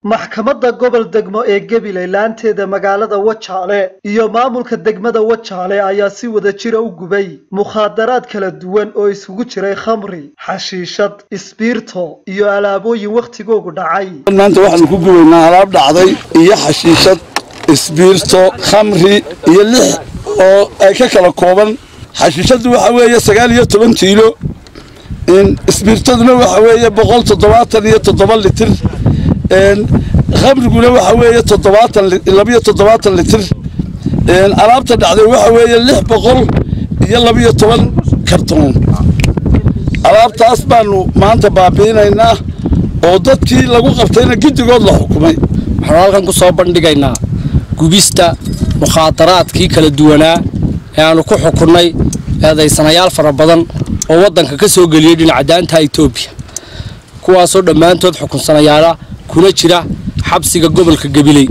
maxkamadda gobol degmo ee gabiley laanteeda magaalada wajaale iyo maamulka degmada wajaale ayaa si wada jira u gubay mukhaadaraad kala duwan oo isugu jiray khamri xashiishad isbiirto iyo alaabooyin wakhtigoogu dhacay maanta waxaanu ku gubaynaa alaab dhacday iyo xashiishad isbiirto khamri iyo lix oo ay ka kala kooban xashiishadu waxa weeye sagaal iyo toban kiilo isbiirtaduna waxa weeye boqol toddobaatan iyo toddoba litir khamriguna waxa weeye toddobaatan labiyo toddobaatan litir alaabta dhacday waxa weeye lix boqol iyo labiyo toban kartoon alaabtaas baanu maanta baabi'inaynaa oo dadkii lagu qabtayna giddigood la xukumay waxaanu halkan ku soo bandhigaynaa gubista mukhaadaraadkii kala duwanaa ee aanu ku xukunnay eedaysanayaal fara badan oo waddanka ka soo geliyey dhinaca daanta etoobiya kuwaasoo dhammaantood xukunsanayaala kuna jira xabsiga gobolka gabiley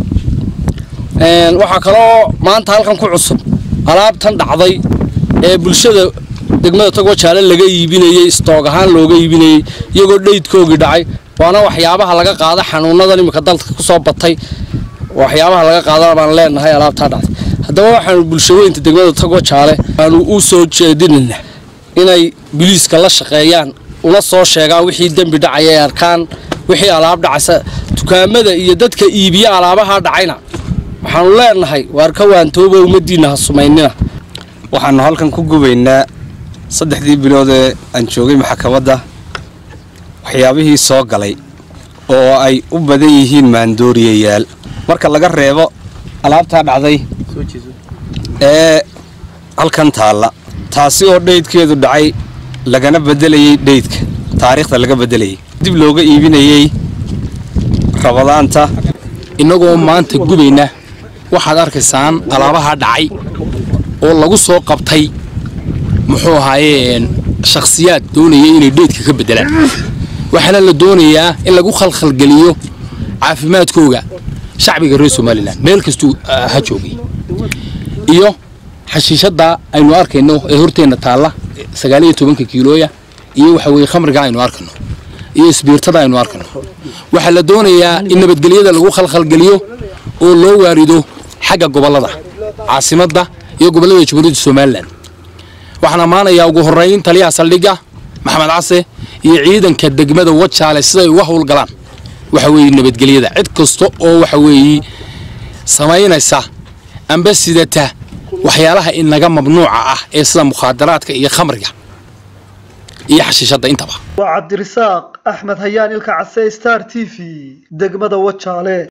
waxaa kaloo maanta halkan ku cusub alaabtan dhacday ee bulshada degmada tagwajaale laga iibinayey istoog ahaan looga iibinayey iyagoo dheydkoogii dhacay waana waxyaabaha laga qaada xanuunadan iminka dalka ku soo batay waxyaabaha laga qaadana baan leenahay alaabtaa dhacday haddaba waxaanu bulshaweynta degmada tagwajaale aanu u soo jeedinayna inay biliiska la shaqeeyaan una soo sheegaan wixii dembi dhacaya ay arkaan wixii alaab dhacaysa dukaamada iyo dadka iibiya alaabaha dhacayna waxaanu leenahay waar ka waantooba ummaddiinna ha sumaynina waxaanu halkan ku gubaynaa saddexdii bilood ee aan joogay maxkamadda waxyaabihii soo galay oo ay u badan yihiin maandooriyayaal marka laga reebo alaabtaa dhacday ee halkan taalla taasi oo dhaydkeedu dhacay lagana beddelayey dhaydka taariikhda laga beddelayay dib looga iibinayey rabadaanta innagoo maanta gubayna waxaad arkaysaan alaabaha dhacay oo lagu soo qabtay muxuu ahaayeen shakhsiyaad doonaya inay dheydka ka beddelaan waxaana la doonayaa in lagu khalkhalgeliyo caafimaadkooga shacbiga reer somalilan meel kastuu ha joogay iyo xashiishadda aynu arkayno ee horteenna taalla sagaaliyo tobanka kiilooya iyo waxa weeye khamriga aynu arkayno iyo isbiirtada aynu arkayno waxaa la doonayaa in nabadgelyada lagu khalkhalgeliyo oo loo waarido xagga gobollada caasimadda iyo gobollada jamhuuriyadda somalilan waxaan ammaanayaa ugu horrayn taliyaha saldhigga maxamed case iyo ciidanka degmada wajaale siday uga howlgalaan waxa weeye nabadgelyada cid kasta oo waxa weeye samaynaysa amba sidata waxyaalaha inaga mamnuuca ah ee sida mukhaadaraadka iyo khamriga iyo xashiishadda intaba waa cabdirasaaq axmed hayaan ilka case star t v degmada wajaale